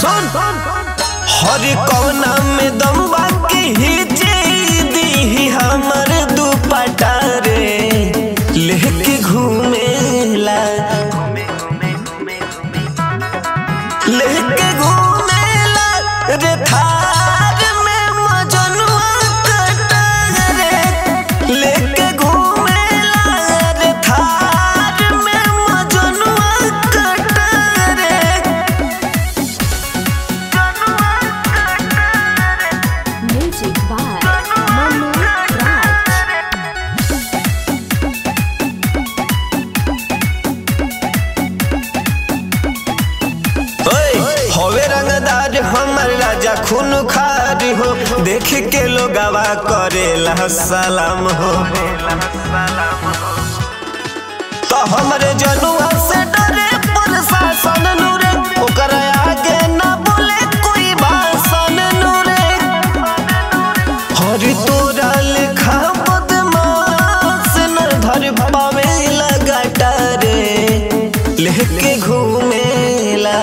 सुन हर कौना में दम बाकी हिचे दी हमर दुपट्टा रे लेके घूमेला लेके घूमेला रे थार में मजनुआ कटा रे लेके घूमेला रे थार में मजनुआ कटा रे Music by Manu Raj. ओए, होवे रंगदार हमर राजा खून खार हो देख के लोगवा करेला सलाम हो तो हमरे जनुआ से डरे प्रशासन नूरे ओकर आगे ना बोले कोई भाषण नूरे हरि तोरा लेखा बदमाश न धर पावे लगाटा रे लेके घूमेला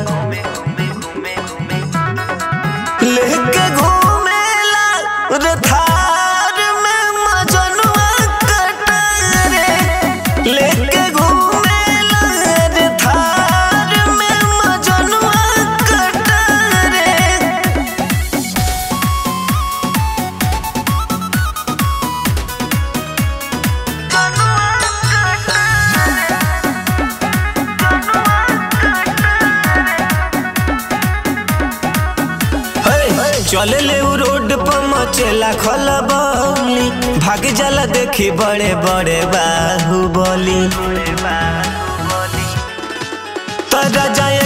लेके घूमेला रे थार में मजनुआ कटा रे लेके घूमेला रे थार में मजनुआ कटा रे चले ले उ रोड पर मचेला खलबली भाग जाला देखी बड़े बड़े बाहुबली तरा जाए